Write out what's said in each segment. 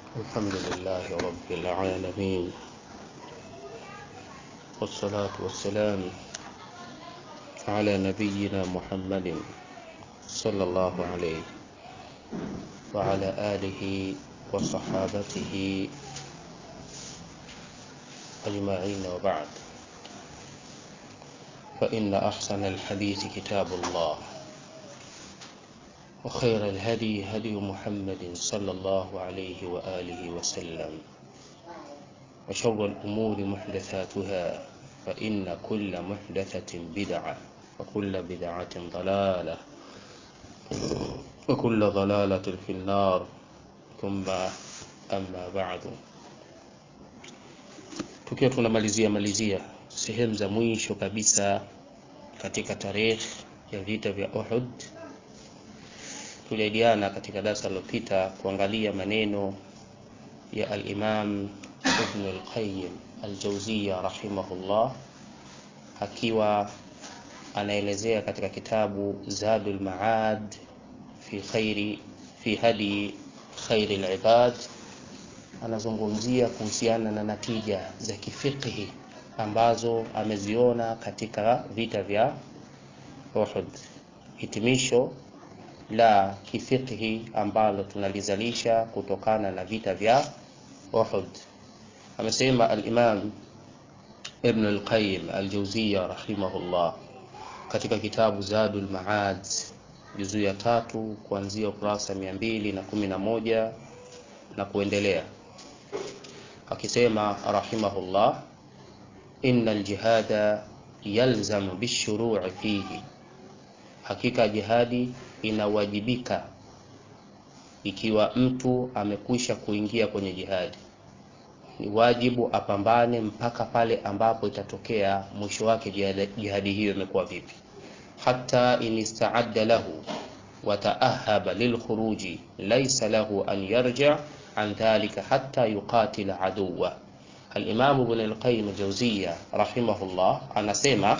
الحمد لله رب العالمين والصلاة والسلام على نبينا محمد صلى الله عليه وعلى آله وصحابته أجمعين وبعد فإن أحسن الحديث كتاب الله وخير الهدي هدي محمد صلى الله عليه وآله وسلم وشر الأمور محدثاتها فإن كل محدثة بدعة وكل بدعة ضلالة وكل ضلالة في النار ثم أما بعد tukiwa tunamalizia malizia sehemu za mwisho kabisa katika tarehe ya vita vya Uhud tulijadiliana katika darasa lililopita kuangalia maneno ya al-Imam Ibn al-Qayyim al-Jawziyya rahimahullah akiwa anaelezea katika kitabu Zadul Ma'ad fi khairi fi hadi khairi al-ibad anazungumzia kuhusiana na natija za kifiqhi ambazo ameziona katika vita vya Uhud hitimisho la kifiqhi ambalo tunalizalisha kutokana na vita vya Uhud. Amesema al-Imam Ibn al-Qayyim al-Jawziyya rahimahullah katika kitabu Zadul Ma'ad juzu ya tatu kuanzia ukurasa mia mbili na kumi na moja na kuendelea akisema rahimahullah inna al-jihada yalzamu bishuru'i fihi hakika jihadi inawajibika ikiwa mtu amekwisha kuingia kwenye jihadi ni wajibu apambane mpaka pale ambapo itatokea mwisho wake jihadi, jihadi hiyo imekuwa vipi hata in istaadda lahu wataahaba lilkhuruji laisa lahu an yarja an dhalika hatta yuqatila aduwa alimamu ibn alqayyim aljawziya rahimahullah anasema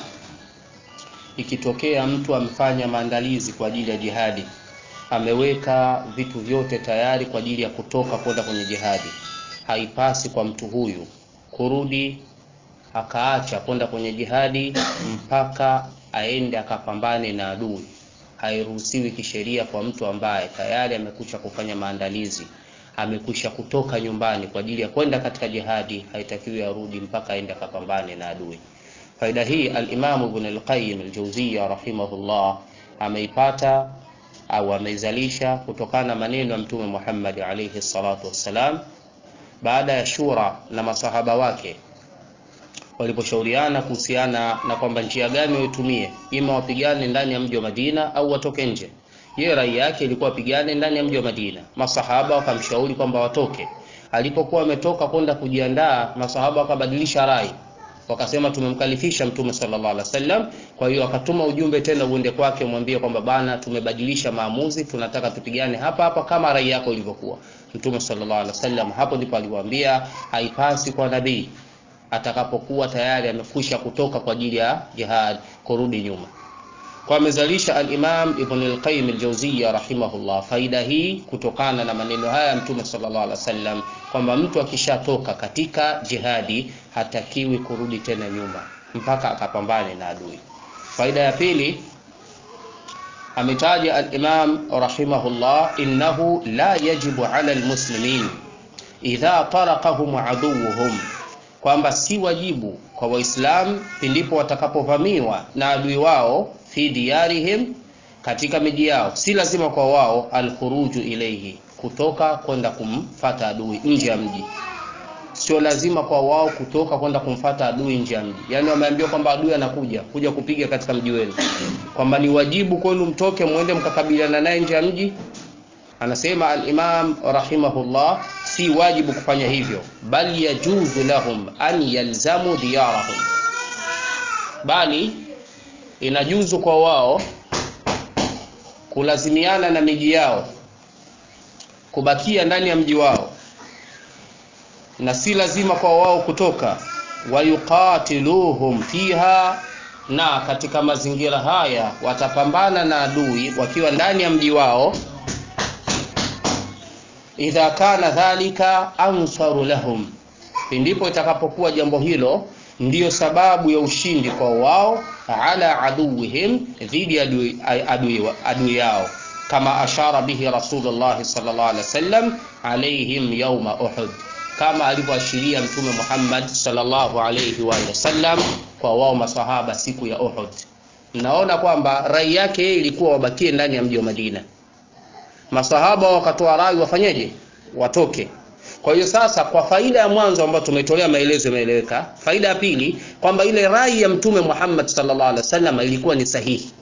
ikitokea mtu amefanya maandalizi kwa ajili ya jihadi ameweka vitu vyote tayari kwa ajili ya kutoka kwenda kwenye jihadi haipasi kwa mtu huyu kurudi akaacha kwenda kwenye jihadi mpaka aende akapambane na adui hairuhusiwi kisheria kwa mtu ambaye tayari amekwisha kufanya maandalizi amekwisha kutoka nyumbani kwa ajili ya kwenda katika jihadi haitakiwi arudi mpaka aende akapambane na adui faida hii al-Imam Ibn al-Qayyim al-Jawziyya rahimahullah ameipata au ameizalisha kutokana na maneno ya Mtume Muhammad alayhi salatu wassalam baada ya shura na masahaba wake waliposhauriana kuhusiana na kwamba njia gani waitumie ima wapigane ndani ya mji wa Madina au watoke nje yeye rai yake ilikuwa wapigane ndani ya mji wa Madina masahaba wakamshauri kwamba watoke alipokuwa ametoka kwenda kujiandaa masahaba wakabadilisha rai wakasema tumemkalifisha mtume sallallahu alaihi wasallam kwa hiyo akatuma ujumbe tena uende kwake umwambie kwamba bana tumebadilisha maamuzi tunataka tupigane hapa hapa kama rai yako ilivyokuwa mtume sallallahu alaihi wasallam hapo ndipo aliwaambia haipasi kwa nabii atakapokuwa tayari amekwisha kutoka kwa ajili ya jihad kurudi nyuma kwa amezalisha al-Imam Ibn al-Qayyim al-Jawziyya rahimahullah faida hii kutokana na maneno haya mtume sallallahu alaihi wasallam kwamba mtu akishatoka katika jihadi hatakiwi kurudi tena nyuma mpaka akapambane na adui faida ya pili ametaja al-Imam rahimahullah innahu la yajibu ala al-muslimin idha taraqahum aduwwuhum kwamba si wajibu kwa waislamu pindipo watakapovamiwa na adui wao fi diyarihim katika miji yao si lazima kwa wao alkhuruju ilayhi kutoka kwenda kumfata adui nje ya mji sio lazima kwa wao kutoka kwenda kumfata adui nje ya mji yani wameambiwa kwamba adui anakuja kuja kupiga katika mji wenu kwamba ni wajibu kwenu mtoke muende mkakabiliana naye nje ya mji anasema al-Imam rahimahullah si wajibu kufanya hivyo bali yajuzu lahum an yalzamu diyarahum bali inajuzu kwa wao kulazimiana na miji yao kubakia ndani ya mji wao na si lazima kwa wao kutoka wayuqatiluhum fiha na katika mazingira haya watapambana na adui wakiwa ndani ya mji wao idha kana dhalika ansaru lahum, ndipo itakapokuwa jambo hilo ndiyo sababu ya ushindi kwa wao, ala aduwihim, dhidi ya adui, adui, adui yao, kama ashara bihi Rasulullah sallallahu alaihi wasallam alaihim yauma Uhud, kama alivyoashiria Mtume Muhammad sallallahu alaihi wa sallam kwa wao masahaba siku ya Uhud. Mnaona kwamba rai yake yeye ilikuwa wabakie ndani ya mji wa Madina, masahaba wakatoa rai wafanyeje? Watoke. Kwa hiyo sasa, kwa faida ya mwanzo ambayo tumetolea maelezo yameeleweka. Faida ya pili kwamba ile rai ya Mtume Muhammad sallallahu alaihi wasallam ilikuwa ni sahihi,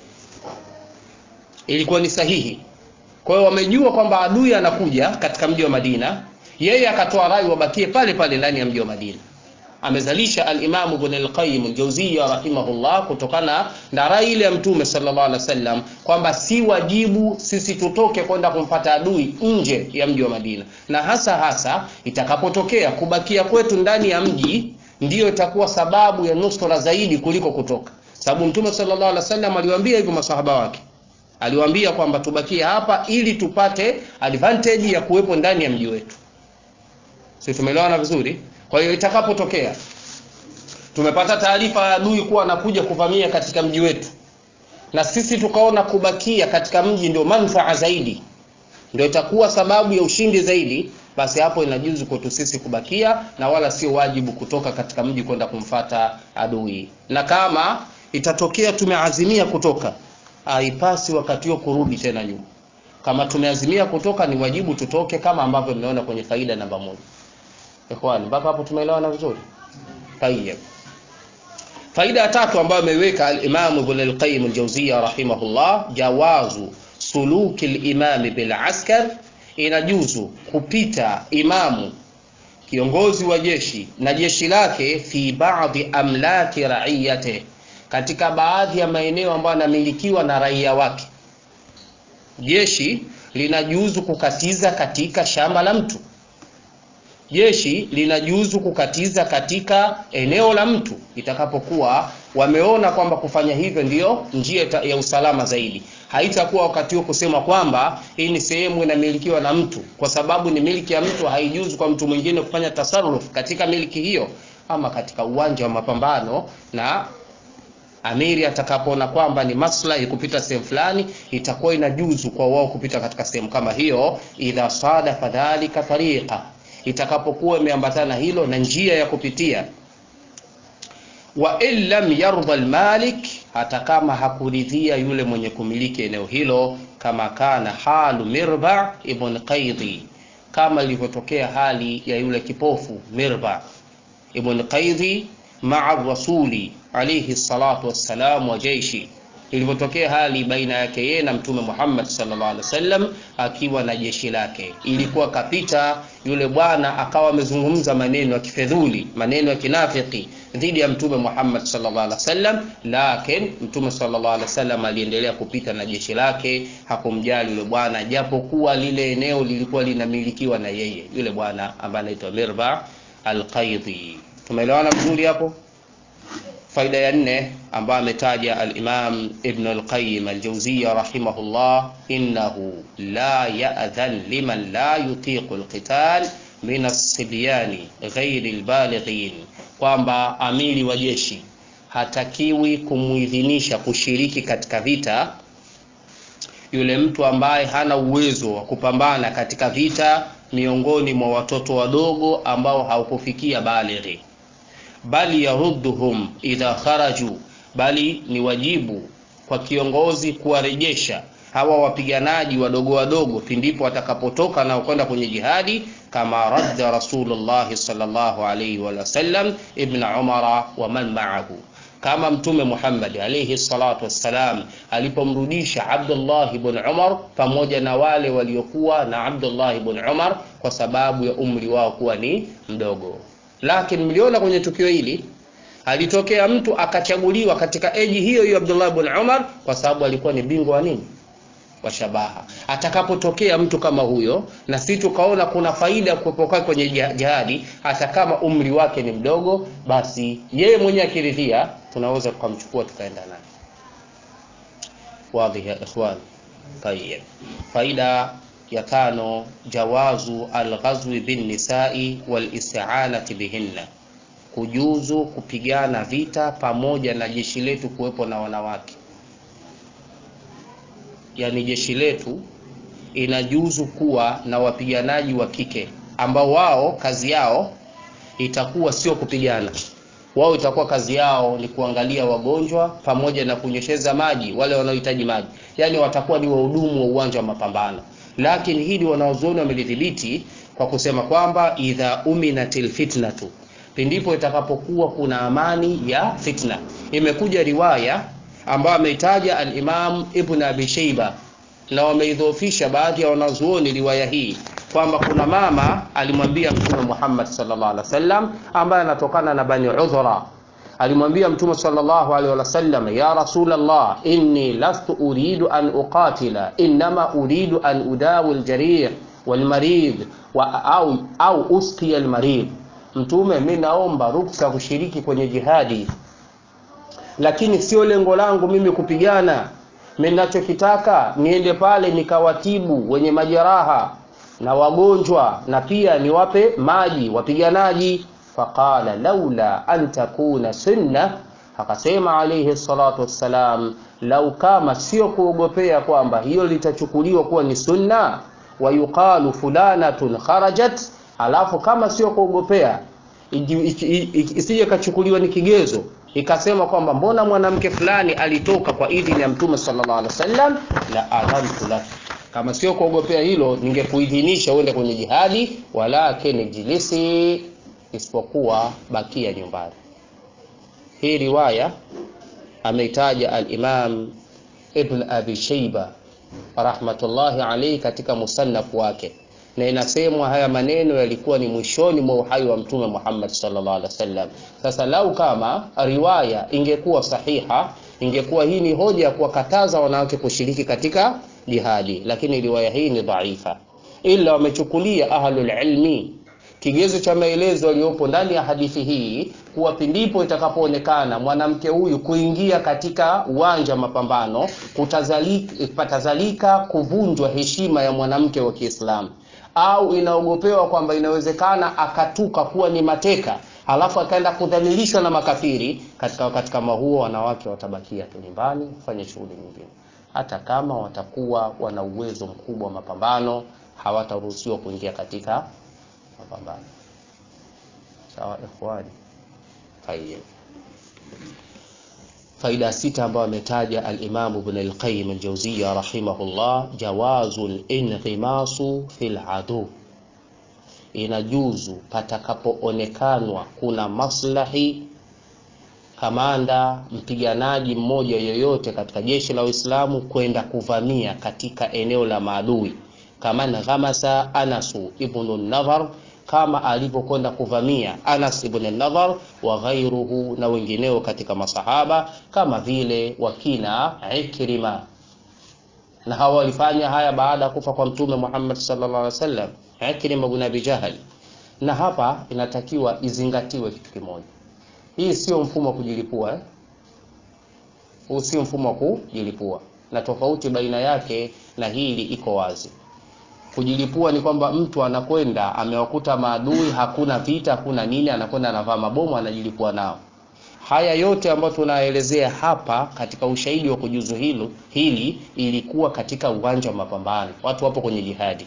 ilikuwa ni sahihi. Kwa hiyo wamejua kwamba adui anakuja katika mji wa Madina, yeye akatoa rai wabakie pale pale ndani ya mji wa Madina. Amezalisha al-Imam Ibn al-Qayyim al-Jawziyya rahimahullah kutokana na rai ile ya Mtume sallallahu alaihi wasallam kwamba si wajibu sisi tutoke kwenda kumpata adui nje ya mji wa Madina, na hasa hasa itakapotokea kubakia kwetu ndani ya mji ndiyo itakuwa sababu ya nusra zaidi kuliko kutoka, sababu Mtume sallallahu alaihi wasallam aliwaambia hivyo masahaba wake aliwaambia kwamba tubakie hapa ili tupate advantage ya kuwepo ndani ya mji wetu. Sisi tumeelewana vizuri. Kwa hiyo itakapotokea tumepata taarifa ya adui kuwa anakuja kuvamia katika mji wetu, na sisi tukaona kubakia katika mji ndio manufaa zaidi, ndio itakuwa sababu ya ushindi zaidi, basi hapo inajuzu kwetu sisi kubakia na wala sio wajibu kutoka katika mji kwenda kumfata adui. Na kama itatokea tumeazimia kutoka haipasi wakati huo kurudi tena nyuma. Kama tumeazimia kutoka, ni wajibu tutoke, kama ambavyo mmeona kwenye faida namba moja. Ikhwani, mpaka hapo tumeelewana vizuri? Tayyib. Faida ya tatu ambayo ameiweka al-Imam Ibn al-Qayyim al-Jawziyya rahimahullah, jawazu suluki al-imami bil askar, inajuzu kupita imamu kiongozi wa jeshi na jeshi lake fi baadhi amlaki raiyate katika baadhi ya maeneo ambayo yanamilikiwa na raia wake. Jeshi linajuzu kukatiza katika shamba la mtu, jeshi linajuzu kukatiza katika eneo la mtu itakapokuwa wameona kwamba kufanya hivyo ndiyo njia ya usalama zaidi. Haitakuwa wakati huo kusema kwamba hii ni sehemu inamilikiwa na mtu, kwa sababu ni miliki ya mtu, haijuzu kwa mtu mwingine kufanya tasarruf katika miliki hiyo, ama katika uwanja wa mapambano na amiri atakapoona kwamba ni maslahi kupita sehemu fulani, itakuwa inajuzu kwa wao kupita katika sehemu kama hiyo, idha sadafa dhalika tariqa, itakapokuwa imeambatana hilo na njia ya kupitia. Wa in lam yarda almalik, hata kama hakuridhia yule mwenye kumiliki eneo hilo, kama kana halu Mirba ibn Qaidi, kama ilivyotokea hali ya yule kipofu Mirba ibn Qaidi maa rasuli alayhi salatu wassalam wa jeishi, ilivyotokea hali baina yake yeye na Mtume Muhammad sallallahu alaihi wasallam akiwa na jeshi lake. Ilikuwa kapita yule bwana akawa amezungumza maneno ya kifedhuli, maneno ya kinafiki dhidi ya Mtume Muhammad sallallahu alaihi wasallam, lakini Mtume sallallahu alaihi wasallam aliendelea kupita na jeshi lake, hakumjali yule bwana, japokuwa lile eneo lilikuwa linamilikiwa na yeye, yule bwana ambaye anaitwa Mirba al-Qaidi. Tumeelewana vizuri hapo? Faida ya nne ambayo ametaja al-Imam Ibn al-Qayyim al-Jawziyya rahimahullah, innahu la ya'dhan liman la yutiqu al-qital min as-sibyani ghairi al-balighin, kwamba amiri wa jeshi hatakiwi kumuidhinisha kushiriki katika vita yule mtu ambaye hana uwezo wa kupambana katika vita miongoni mwa watoto wadogo ambao haukufikia balighi bali yarudduhum idha kharaju, bali ni wajibu kwa kiongozi kuwarejesha hawa wapiganaji wadogo wadogo pindipo watakapotoka na kwenda kwenye jihadi, kama radda Rasulullah sallallahu alayhi wa sallam ibn Umara wa man ma'ahu, kama Mtume Muhammad alayhi salatu wassalam alipomrudisha Abdullah ibn Umar pamoja na wale waliokuwa na Abdullah ibn Umar kwa sababu ya umri wao kuwa ni mdogo. Lakini mliona kwenye tukio hili alitokea mtu akachaguliwa katika eji hiyo hiyo Abdullah ibn Umar kwa sababu alikuwa ni bingwa wa nini, wa shabaha. Atakapotokea mtu kama huyo, na sisi tukaona kuna faida ya kuwepo kwake kwenye jihadi, hata kama umri wake ni mdogo, basi yeye mwenyewe akiridhia, tunaweza tukamchukua tukaenda naye. Wadhi ya ikhwan. Tayeb, faida ya tano jawazu alghazwi binnisai walistianati bihinna kujuzu kupigana vita pamoja na jeshi letu kuwepo na wanawake yani jeshi letu inajuzu kuwa na wapiganaji wa kike ambao wao kazi yao itakuwa sio kupigana wao itakuwa kazi yao ni kuangalia wagonjwa pamoja na kunyesheza maji wale wanaohitaji maji yaani watakuwa ni wahudumu wa uwanja wa mapambano lakini hili wanaozuoni wamelidhibiti kwa kusema kwamba idha uminatil fitnatu pindipo itakapokuwa kuna amani ya fitna imekuja riwaya ambayo ameitaja alimam ibn abi sheiba na wameidhoofisha baadhi ya wanazuoni riwaya hii kwamba kuna mama alimwambia mtume Muhammad sallallahu alaihi wasallam ambaye anatokana na bani udhra alimwambia mtume sallallahu alaihi wasallam ya rasulullah inni lastu uridu an uqatila inma uridu an udawi aljarih walmarid wa au au usqi almarid mtume mimi naomba ruksa kushiriki kwenye jihadi lakini sio lengo langu mimi kupigana mimi ninachokitaka niende pale nikawatibu wenye majeraha na wagonjwa na pia niwape maji wapiganaji faqala laula an takuna sunna akasema alayhi salatu wassalam lau kama sio kuogopea kwamba hiyo litachukuliwa kuwa ni sunna wayuqalu fulanatun kharajat alafu kama sio kuogopea isije kachukuliwa ni kigezo ikasema kwamba mbona mwanamke fulani alitoka kwa idhini ya mtume sallallahu alaihi wasallam la adhantu lak kama sio kuogopea hilo ningekuidhinisha uende kwenye jihadi walakin jilisi isipokuwa bakia nyumbani hii riwaya ameitaja al-Imam Ibn Abi Shayba rahmatullahi alayhi katika musannaf wake na inasemwa haya maneno yalikuwa ni mwishoni mwa uhai wa mtume Muhammad sallallahu alaihi wasallam. Sasa lau kama riwaya ingekuwa sahiha, ingekuwa hii ni hoja ya kuwakataza wanawake kushiriki katika jihadi, lakini riwaya hii ni dhaifa, ila wamechukulia ahlul ilmi kigezo cha maelezo yaliyopo ndani ya hadithi hii kuwa pindipo itakapoonekana mwanamke huyu kuingia katika uwanja wa mapambano kutazalika, patazalika kuvunjwa heshima ya mwanamke wa Kiislamu au inaogopewa kwamba inawezekana akatuka kuwa ni mateka halafu akaenda kudhalilishwa na makafiri katika wakati kama huo wanawake watabakia tu nyumbani kufanya shughuli nyingine hata kama watakuwa wana uwezo mkubwa wa mapambano hawataruhusiwa kuingia katika mapambano sawa ikhwani tayeb faida sita ambayo ametaja al-Imam Ibn al-Qayyim al-Jawziyya rahimahullah jawazul inghimasu fil adu inajuzu patakapoonekanwa kuna maslahi kamanda mpiganaji mmoja yoyote katika jeshi la Uislamu kwenda kuvamia katika eneo la maadui kama ghamasa Anasu ibn Nadhar kama alivyokwenda kuvamia Anas ibn Nadhar wa ghairuhu na wengineo katika masahaba kama vile wakina Ikrima na hawa walifanya haya baada ya kufa kwa mtume Muhammad sallallahu alaihi wasallam Ikrima ibn Abi Jahl na hapa inatakiwa izingatiwe kitu kimoja hii sio mfumo wa kujilipua eh? huu sio mfumo wa kujilipua na tofauti baina yake na hili iko wazi kujilipua ni kwamba mtu anakwenda amewakuta maadui hakuna vita hakuna nini anakwenda anavaa mabomu anajilipua nao haya yote ambayo tunaelezea hapa katika ushahidi wa kujuzu hilo hili ilikuwa katika uwanja wa mapambano watu wapo kwenye jihadi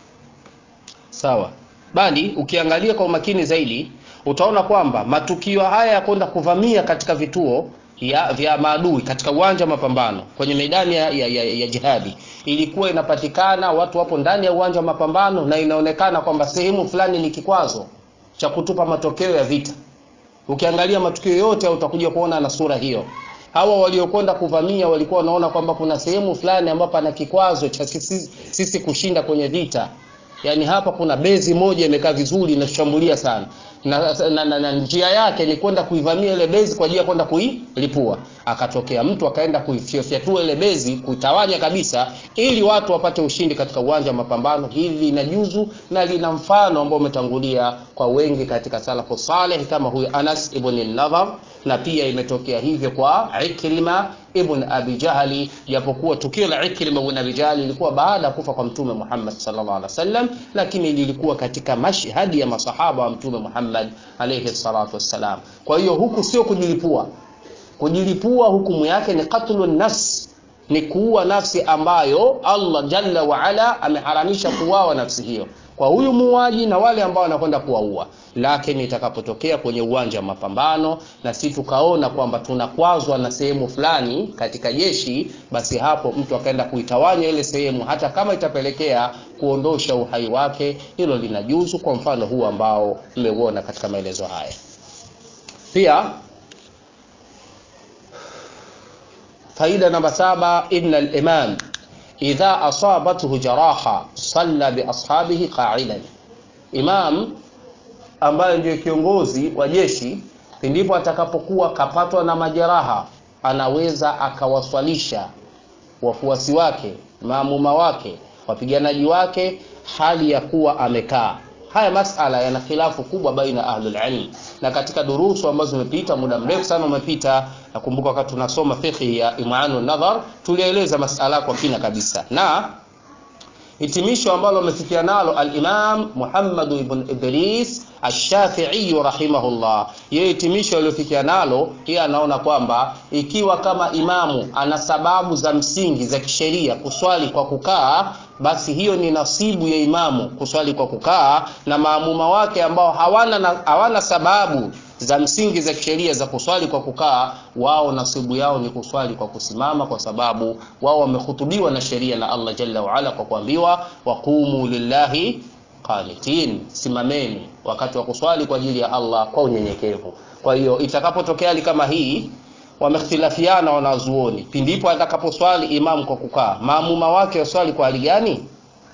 sawa bali ukiangalia kwa umakini zaidi utaona kwamba matukio haya ya kwenda kuvamia katika vituo ya, vya maadui katika uwanja wa mapambano kwenye medani ya, ya, ya, ya jihadi ilikuwa inapatikana watu wapo ndani ya uwanja wa mapambano na inaonekana kwamba sehemu fulani ni kikwazo cha kutupa matokeo ya vita ukiangalia matukio yote utakuja kuona na sura hiyo hawa waliokwenda kuvamia walikuwa wanaona kwamba kuna sehemu fulani ambapo pana kikwazo cha sisi, sisi kushinda kwenye vita yaani hapa kuna bezi moja imekaa vizuri inashambulia sana na, na, na, na njia yake ni kwenda kuivamia ile bezi kwa ajili ya kwenda kuilipua akatokea mtu akaenda kuifyatua ile bezi kuitawanya kabisa ili watu wapate ushindi katika uwanja wa mapambano hili lina juzu na lina mfano ambao umetangulia kwa wengi katika salafu saleh kama huyu Anas ibn Nadhar na pia imetokea hivyo kwa Ikrima ibn Abi Jahali, japokuwa tukio la Ikrima ibn Abi Jahali lilikuwa baada ya kufa kwa Mtume Muhammad sallallahu alaihi wasallam, lakini lilikuwa katika mashhadi ya masahaba wa Mtume Muhammad alayhi salatu wassalam. Kwa hiyo huku sio kujilipua. Kujilipua hukumu yake ni qatlun nafs, ni kuua nafsi ambayo Allah jalla wa ala ameharamisha kuuawa nafsi hiyo kwa huyu muuaji na wale ambao wanakwenda kuwaua. Lakini itakapotokea kwenye uwanja wa mapambano na si tukaona kwamba tunakwazwa na sehemu fulani katika jeshi, basi hapo mtu akaenda kuitawanya ile sehemu, hata kama itapelekea kuondosha uhai wake, hilo linajuzu, kwa mfano huu ambao mmeuona katika maelezo haya. Pia faida namba saba, inna al-imam idha asabathu jaraha salla bi ashabihi qa'idan, imam ambaye ndiyo kiongozi wa jeshi, pindipo atakapokuwa kapatwa na majeraha, anaweza akawaswalisha wafuasi wake, maamuma wake, wapiganaji wake, hali ya kuwa amekaa. Haya masala yana khilafu kubwa baina ahlul ilm, na katika durusu ambazo zimepita muda mrefu sana umepita. Nakumbuka wakati tunasoma fiqh ya Imanu Nadhar tulieleza masala kwa kina kabisa, na hitimisho ambalo amefikia nalo al-Imam Muhammad ibn Idris Ash-Shafi'i rahimahullah, yeye hitimisho aliyofikia nalo, yeye anaona kwamba ikiwa kama imamu ana sababu za msingi za kisheria kuswali kwa kukaa, basi hiyo ni nasibu ya imamu kuswali kwa kukaa, na maamuma wake ambao hawana, na, hawana sababu za msingi za kisheria za kuswali kwa kukaa, wao nasibu yao ni kuswali kwa kusimama, kwa sababu wao wamehutubiwa na sheria na Allah jalla waala kwa kuambiwa waqumu lillahi qanitin, simameni wakati wa kuswali kwa ajili ya Allah kwa unyenyekevu. Kwa hiyo itakapotokea hali kama hii, wamekhtilafiana wanazuoni, pindipo atakaposwali imamu kwa kukaa, maamuma wake waswali kwa hali gani?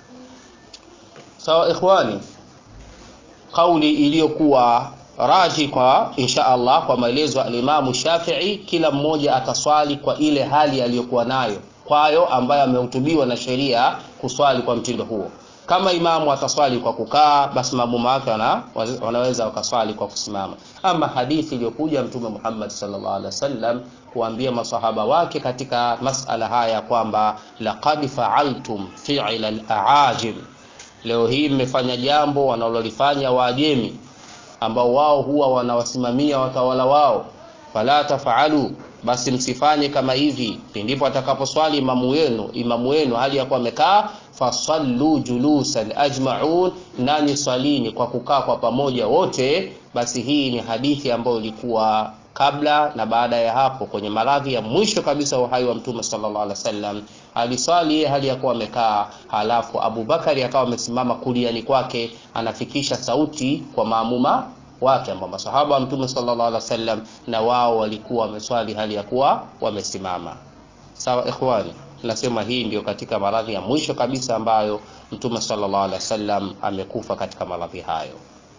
Sawa ikhwani, kauli iliyokuwa raji kwa insha Allah kwa maelezo ya Alimamu Shafi'i, kila mmoja ataswali kwa ile hali aliyokuwa nayo kwayo, ambayo amehutubiwa na sheria kuswali kwa mtindo huo. Kama imamu ataswali kwa kukaa, basi maamuma wake wana, wanaweza wakaswali kwa kusimama. Ama hadithi iliyokuja Mtume Muhammad sallallahu alaihi wasallam kuambia masahaba wake katika masala haya kwamba laqad fa'altum fi'la al-aajim, leo hii mmefanya jambo wanalolifanya Waajemi ambao wao huwa wanawasimamia watawala wao, fala tafaalu, basi msifanye kama hivi. Ndipo atakaposwali imamu wenu imamu wenu hali ya kuwa amekaa, fasallu julusan ajmaun, nani swalini kwa kukaa kwa pamoja wote. Basi hii ni hadithi ambayo ilikuwa kabla na baada ya hapo, kwenye maradhi ya mwisho kabisa wa uhai wa Mtume sallallahu alaihi wasallam aliswali yeye hali ya kuwa amekaa, halafu Abubakari akawa amesimama kuliani kwake, anafikisha sauti kwa maamuma wake ambao masahaba wa Mtume sallallahu alaihi wasallam na wao walikuwa wameswali hali ya kuwa wamesimama. Sawa ikhwani, nasema hii ndio katika maradhi ya mwisho kabisa ambayo Mtume sallallahu alaihi wasallam amekufa katika maradhi hayo.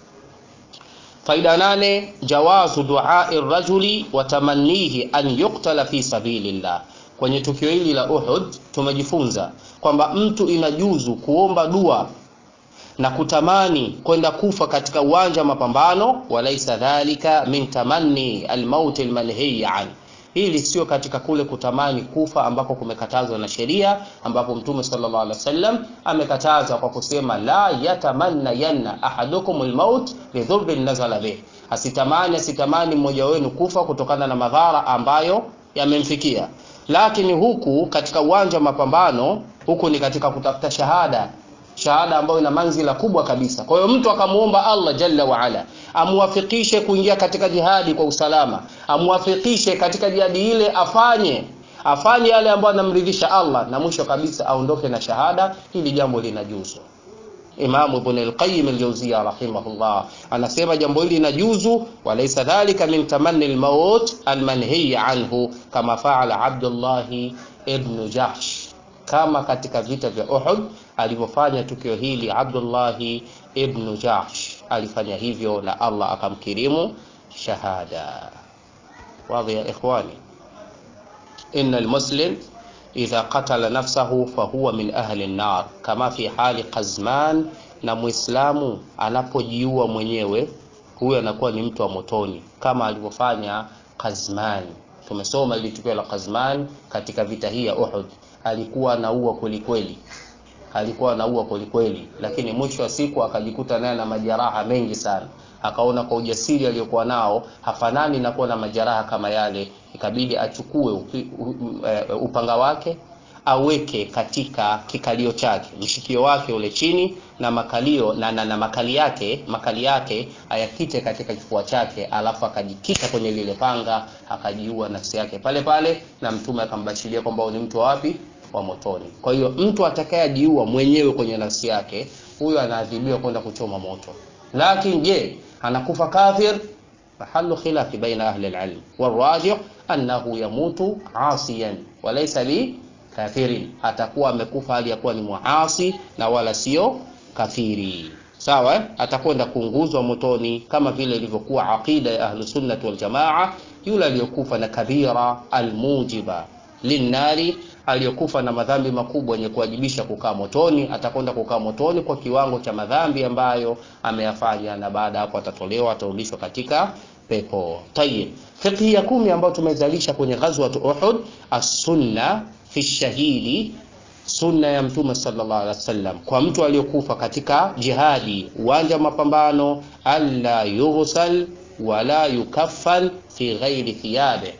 Faida nane, jawazu duai rajuli wa tamannihi an yuqtala fi sabilillah. Kwenye tukio hili la Uhud tumejifunza kwamba mtu inajuzu kuomba dua na kutamani kwenda kufa katika uwanja wa mapambano, walaisa dhalika min tamanni almaut almanhiy an. Hili sio katika kule kutamani kufa ambako kumekatazwa na sheria, ambapo Mtume sallallahu alaihi wasallam amekataza kwa kusema la yatamanna yanna ahadukum almaut lidhurbin nazala bih, asitamani asitamani mmoja wenu kufa kutokana na madhara ambayo yamemfikia. Lakini huku katika uwanja wa mapambano, huku ni katika kutafuta shahada shahada ambayo ina manzila kubwa kabisa. Kwa hiyo mtu akamuomba Allah jalla waala amuwafikishe kuingia katika jihadi kwa usalama, amuwafikishe katika jihadi ile, afanye afanye yale ambayo anamridhisha Allah, na mwisho kabisa aondoke na shahada. Hili jambo linajuzu. Imamu Ibn al-Qayyim al-Jawziyya rahimahullah anasema jambo hili linajuzu, walaysa dhalika min tamanni al-maut al-manhiy anhu kama faala Abdullah ibn Jahsh kama katika vita vya Uhud alivyofanya tukio hili Abdullahi ibn Jahsh alifanya hivyo na Allah akamkirimu shahada. Wadhi ya ikhwani, inna almuslim idha qatala nafsahu fahuwa min ahli an-nar kama fi hali Qazman, na muislamu anapojiua mwenyewe huyo anakuwa ni mtu wa motoni kama alivyofanya Qazman. Tumesoma ili tukio la Qazman katika vita hii ya Uhud, alikuwa anaua kweli kweli, alikuwa anaua kweli kweli, lakini mwisho wa siku akajikuta naye na majeraha mengi sana. Akaona kwa ujasiri aliyokuwa nao hafanani na kuwa na majeraha kama yale, ikabidi achukue upi, u, u, uh, upanga wake aweke katika kikalio chake mshikio wake ule chini na makalio na, na, na makali yake makali yake ayakite katika kifua chake, alafu akajikita kwenye lile panga akajiua nafsi yake pale pale, na mtume akambashiria kwamba ni mtu wa wapi? Wa motoni. Kwa hiyo mtu atakayejiua mwenyewe kwenye nafsi yake, huyo anaadhibiwa kwenda kuchoma moto. Lakini je, anakufa kafir? Mahallu khilafi baina ahli alilm warajih annahu yamutu asiyan walaysa li kafirin, atakuwa amekufa hali ya kuwa ni muasi na wala sio kafiri. Sawa, eh? atakwenda kuunguzwa motoni kama vile ilivyokuwa aqida ya ahlu sunnati wal jamaa. Yule aliyokufa na kabira almujiba linnari, aliyokufa na madhambi makubwa yenye kuwajibisha kukaa motoni, atakwenda kukaa motoni kwa kiwango cha madhambi ambayo ameyafanya, na baada hapo atatolewa, atarudishwa katika pepo. Tayib, fiqhi ya kumi ambayo tumezalisha kwenye ghazwat Uhud, as-sunna fi shahidi, sunna ya Mtume sallallahu alaihi wasallam kwa mtu aliyokufa katika jihadi, uwanja wa mapambano, alla yughsal wala yukaffal fi ghairi thiyabe,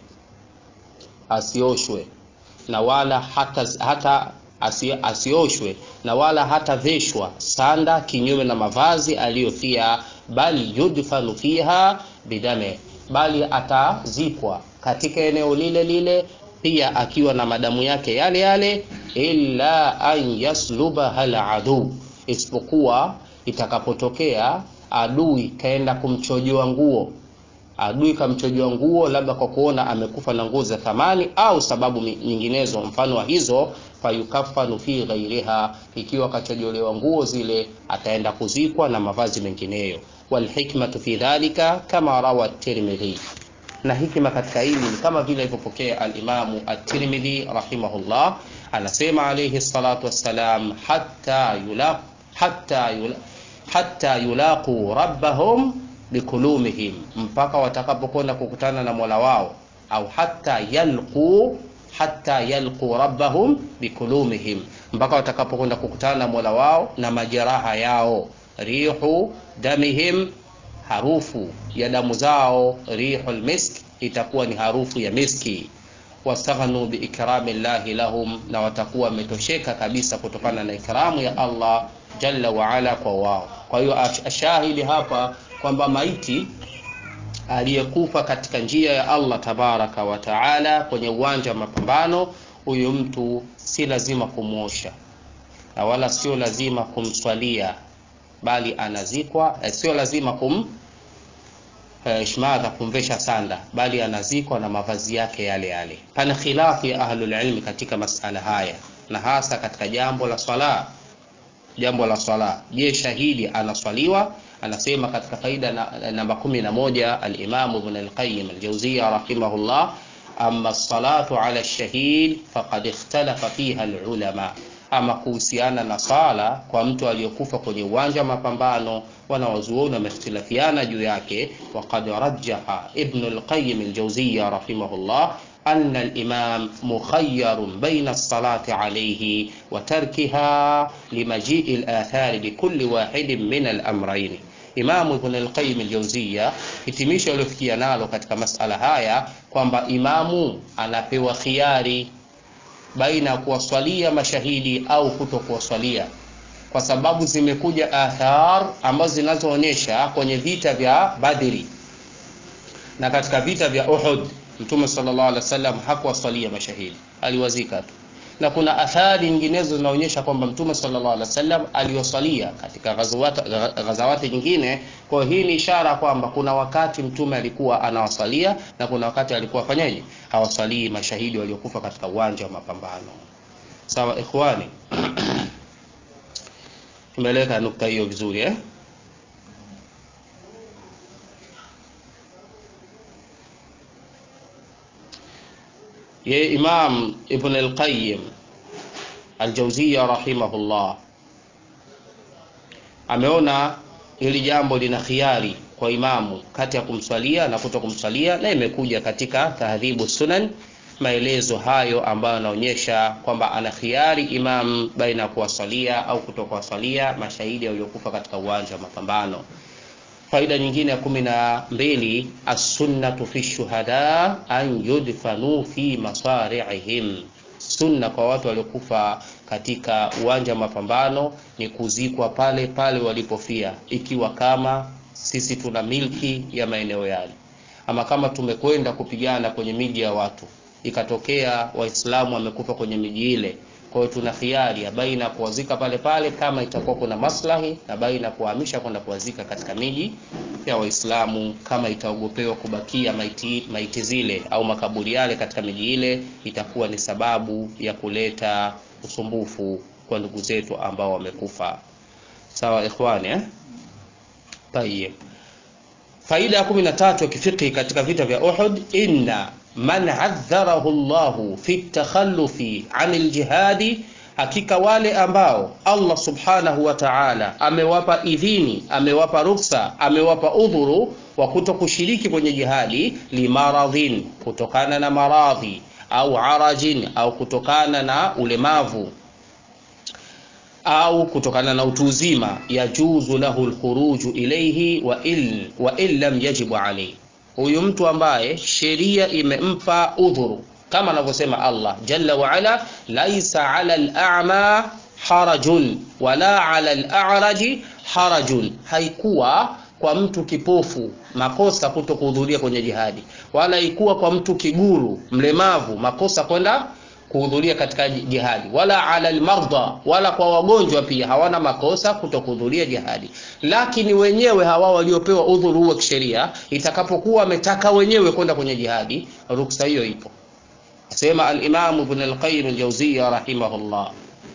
asioshwe na wala hata, hata asi, asioshwe na wala hata veshwa sanda kinyume na mavazi aliyofia, bali yudfanu fiha bidame, bali atazikwa katika eneo lile lile pia akiwa na madamu yake yale yale, illa an yasluba hal adu, isipokuwa itakapotokea adui kaenda kumchojoa nguo, adui kamchojoa nguo, labda kwa kuona amekufa na nguo za thamani au sababu nyinginezo mfano wa hizo, fayukafanu fi ghairiha, ikiwa kachojolewa nguo zile ataenda kuzikwa na mavazi mengineyo. Walhikmatu fi dhalika kama rawa Tirmidhi na hikima katika hili ni kama vile alivyopokea alimamu at-Tirmidhi rahimahullah, anasema alayhi salatu wassalam, hatta yulaq hatta yulaq hatta yulaqu rabbahum bikulumihim, mpaka watakapokwenda kukutana na Mola wao, au hatta yalqu hatta yalqu rabbahum bikulumihim, mpaka watakapokwenda kukutana na Mola wao na majeraha yao, rihu damihim harufu ya damu zao, rihul misk, itakuwa ni harufu ya miski. Wastaghnu biikrami llahi lahum, na watakuwa wametosheka kabisa kutokana na ikramu ya Allah jalla waala kwa wao. Kwa hiyo ashahidi hapa kwamba maiti aliyekufa katika njia ya Allah tabaraka wa taala kwenye uwanja wa mapambano, huyu mtu si lazima kumwosha na wala sio lazima kumswalia bali anazikwa, sio lazima kum ishmadha kumvesha sanda, bali anazikwa na mavazi yake yale yale. Pana khilafu ya ahlul ilmi katika masala haya, na hasa katika jambo la swala. Jambo la swala, je, shahidi anaswaliwa? Anasema katika faida namba kumi na moja Alimamu Ibn Alqayyim Aljawziya rahimahullah, amma salatu ala shahid faqad ikhtalafa fiha alulama ama kuhusiana na sala kwa mtu aliyokufa kwenye uwanja wa mapambano, wanawazuoni wamehtilafiana juu yake. Waqad rajjaha Ibn al-Qayyim al-Jawziyya rahimahullah anna al-imam mukhayyarun baina as-salati alayhi wa tarkiha limaji'i al-athari bikulli wahidin min al-amrayn. Imamu Ibn al-Qayyim al-Jawziyya hitimisho aliofikia nalo katika masala haya kwamba imamu anapewa khiari baina ya kuwaswalia mashahidi au kuto kuwaswalia, kwa sababu zimekuja athar ambazo zinazoonyesha kwenye vita vya Badri na katika vita vya Uhud Mtume sallallahu alaihi wasallam hakuwaswalia mashahidi, aliwazika tu, na kuna athari nyinginezo zinaonyesha kwamba Mtume sallallahu alaihi wasallam aliwaswalia katika ghazawati nyingine. Kwa hiyo hii ni ishara kwamba kuna wakati Mtume alikuwa anawaswalia na kuna wakati alikuwa afanyaje, hawaswalii mashahidi waliokufa katika uwanja wa mapambano. Sawa ikhwani, tumeeleka nukta hiyo vizuri eh? Ye Imam Ibn al-Qayyim al-Jawziyya rahimahullah ameona hili jambo lina khiari kwa imamu kati ya kumswalia na kuto kumswalia, na imekuja katika tahdhibu sunan maelezo hayo ambayo yanaonyesha kwamba ana khiari imam baina ya kuwasalia au kutokuwasalia mashahidi waliokufa katika uwanja wa mapambano. Faida nyingine ya kumi na mbili, assunnatu fi shuhada an yudfanu fi masari'ihim, sunna kwa watu waliokufa katika uwanja wa mapambano ni kuzikwa pale pale walipofia, ikiwa kama sisi tuna milki ya maeneo yale, ama kama tumekwenda kupigana kwenye miji ya watu ikatokea Waislamu wamekufa kwenye miji ile. Kwa hiyo tuna khiari ya baina ya kuwazika pale pale kama itakuwa kuna maslahi, na baina ya kuhamisha kwenda kuwazika katika miji ya Waislamu kama itaogopewa kubakia maiti, maiti zile au makaburi yale katika miji ile, itakuwa ni sababu ya kuleta usumbufu kwa ndugu zetu ambao wamekufa. Sawa ikhwani, eh? Tayeb. Faida ya kumi na tatu ya kifiqhi katika vita vya Uhud, inna man adharahu Allahu fi takhallufi anil jihadi, hakika wale ambao Allah subhanahu wa ta'ala amewapa idhini, amewapa ruksa, amewapa udhuru wa kuto kushiriki kwenye jihadi, limaradhin, kutokana na maradhi, au arajin, au kutokana na ulemavu au kutokana na utu uzima, yajuzu lahu lkhuruju ilayhi wa in, wa in lam yajibu alayhi huyu mtu ambaye sheria imempa udhuru kama anavyosema Allah jalla wa ala, laisa ala al-a'ma harajun wala ala al-a'raji harajun, haikuwa kwa mtu kipofu makosa kuto kuhudhuria kwenye jihadi, wala haikuwa kwa mtu kiguru mlemavu makosa kwenda kuhudhuria katika jihadi, wala ala almardha, wala kwa wagonjwa pia hawana makosa kutokuhudhuria jihadi. Lakini wenyewe hawa waliopewa udhuru huo kisheria, itakapokuwa wametaka wenyewe kwenda kwenye jihadi, ruksa hiyo ipo. Asema al-Imam Ibn al-Qayyim al-Jawziyya rahimahullah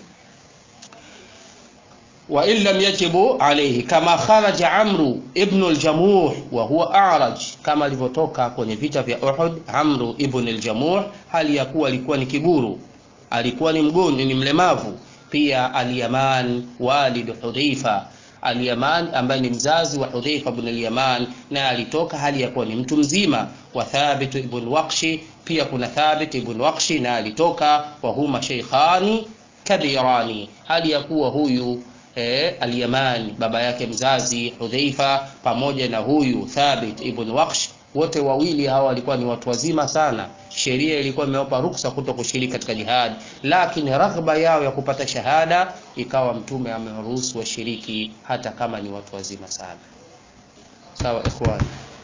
wa in lam yajibu alayhi kama kharaja Amru ibn al-Jamuh wa huwa a'raj, kama alivyotoka kwenye vita vya Uhud Amru ibn al-Jamuh, hali ya kuwa alikuwa ni kiguru, alikuwa ni mgonjwa, ni mlemavu. Pia al-Yaman walid Hudhaifa, al-Yaman ambaye ni mzazi wa Hudhaifa ibn al-Yaman, na alitoka hali ya kuwa ni mtu mzima. Wa Thabit ibn Waqshi, pia kuna Thabit ibn Waqshi na alitoka, wa huma shaykhani kabirani, hali ya kuwa huyu E, al-Yaman baba yake mzazi Hudhaifa pamoja na huyu Thabit ibn Waqsh, wote wawili hawa walikuwa ni watu wazima sana. Sheria ilikuwa imewapa ruksa kuto kushiriki katika jihad, lakini raghba yao ya kupata shahada ikawa Mtume amewaruhusu washiriki hata kama ni watu wazima sana. Sawa ikhwani.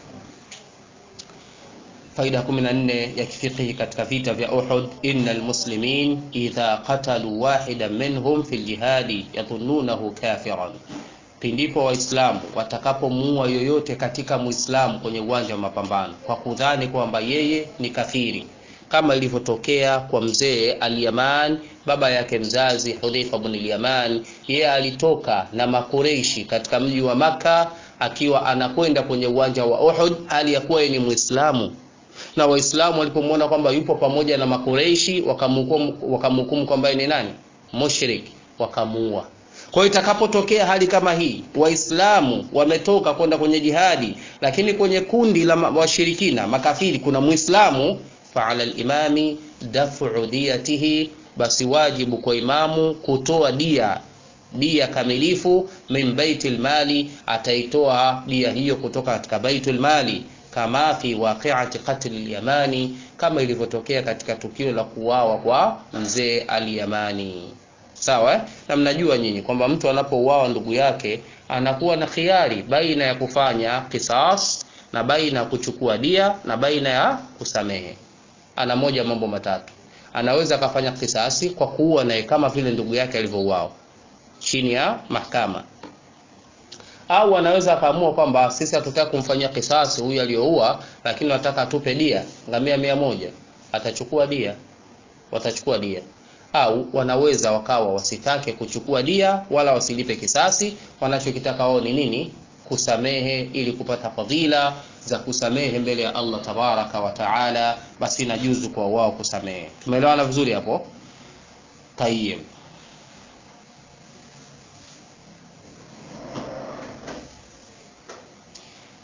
Faida 14 ya kifiqhi katika vita vya Uhud, innal muslimin idha qatalu wahidan minhum fil jihadi yadhunnunahu kafiran, pindipo Waislamu watakapomuua yoyote katika Muislamu kwenye uwanja wa mapambano kwa kudhani kwamba yeye ni kafiri, kama ilivyotokea kwa mzee al-Yaman baba yake mzazi Hudhaifa ibn al-Yaman. Yeye alitoka na makureishi katika mji wa Makka akiwa anakwenda kwenye uwanja wa Uhud hali ya kuwa ni Muislamu na Waislamu walipomwona kwamba yupo pamoja na Makureishi wakamhukumu wakamhukumu kwamba ni nani mushrik, wakamuua. Kwa hiyo itakapotokea hali kama hii, Waislamu wametoka kwenda kwenye jihadi, lakini kwenye kundi la washirikina makafiri kuna Muislamu, faala limami dafu diyatihi, basi wajibu kwa imamu kutoa dia dia kamilifu, min baitil mali, ataitoa dia hiyo kutoka katika baitul mali kama fi waqi'ati qatl al-Yamani, kama ilivyotokea katika tukio la kuuawa kwa mzee al-Yamani. Sawa, na mnajua nyinyi kwamba mtu anapouawa ndugu yake anakuwa na khiari baina ya kufanya kisas na baina ya kuchukua dia na baina ya kusamehe. Ana moja mambo matatu, anaweza akafanya kisasi kwa kuua naye kama vile ndugu yake alivyouawa chini ya mahakama au anaweza akaamua kwamba sisi hatutaki kumfanyia kisasi huyu aliyoua, lakini nataka atupe dia ngamia mia moja, atachukua dia, watachukua dia. Au wanaweza wakawa wasitake kuchukua dia wala wasilipe kisasi, wanachokitaka wao ni nini? Kusamehe, ili kupata fadhila za kusamehe mbele ya Allah tabaraka wa taala, basi inajuzu kwa wao kusamehe. Tumeelewana vizuri hapo? Tayyib.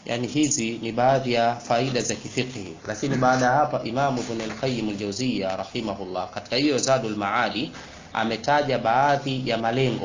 yani hizi ni baadhi ya faida za kifiqhi lakini baada ya hapa imamu ibn al-qayyim al-jawziyya rahimahullah katika hiyo zadul maali ametaja baadhi ya malengo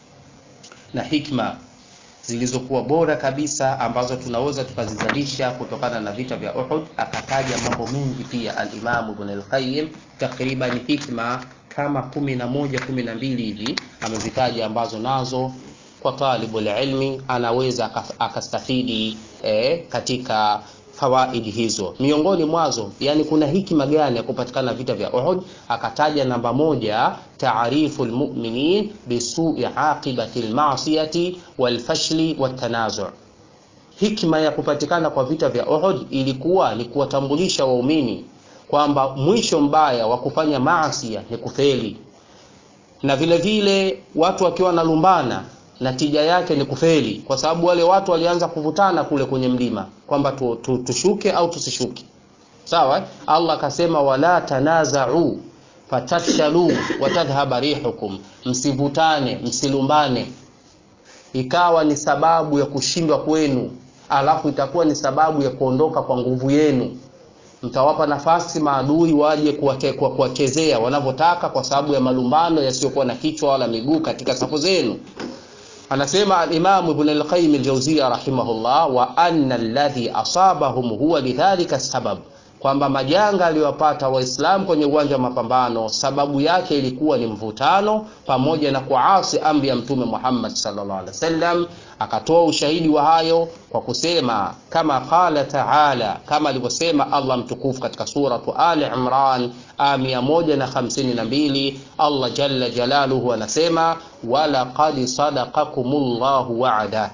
na hikma zilizokuwa bora kabisa ambazo tunaweza tukazizalisha kutokana na vita vya Uhud. Akataja mambo mengi pia al-Imam Ibn al-Qayyim, takriban hikma kama kumi na moja kumi na mbili hivi amezitaja, ambazo nazo kwa talibul ilmi anaweza akastafidi eh, katika fawaidi hizo. Miongoni mwazo, yani kuna hikima gani ya kupatikana vita vya Uhud? Akataja namba moja, taarifu lmuminin bisui aqibati lmasiyati walfashli watanazu. Hikma ya kupatikana kwa vita vya Uhud ilikuwa ni kuwatambulisha waumini kwamba mwisho mbaya wa kufanya maasia ni kufeli, na vile vile watu wakiwa wanalumbana natija yake ni kufeli, kwa sababu wale watu walianza kuvutana kule kwenye mlima kwamba tu, tu, tushuke au tusishuke. Sawa, Allah akasema wala tanazau fatafshalu watadhhaba rihukum, msivutane msilumbane, ikawa ni sababu ya kushindwa kwenu, alafu itakuwa ni sababu ya kuondoka kwa nguvu yenu. Mtawapa nafasi maadui waje kuwachezea wanavyotaka, kwa sababu ya malumbano yasiyokuwa na kichwa wala miguu katika safu zenu. Anasema al-Imam Ibn al-Qayyim al-Jawziyya rahimahullah, wa anna alladhi asabahum huwa lidhalika sabab, kwamba majanga aliyowapata Waislamu kwenye uwanja wa mapambano sababu yake ilikuwa ni mvutano pamoja na kuasi amri ya Mtume Muhammad sallallahu alaihi wasallam. Akatoa ushahidi wa hayo kwa kusema kama qala taala, kama alivyosema Allah mtukufu katika suratu Ali Imran aya mia moja na hamsini na mbili Allah jalla jalaluhu anasema walaqad sadaqakumullahu wa'ada,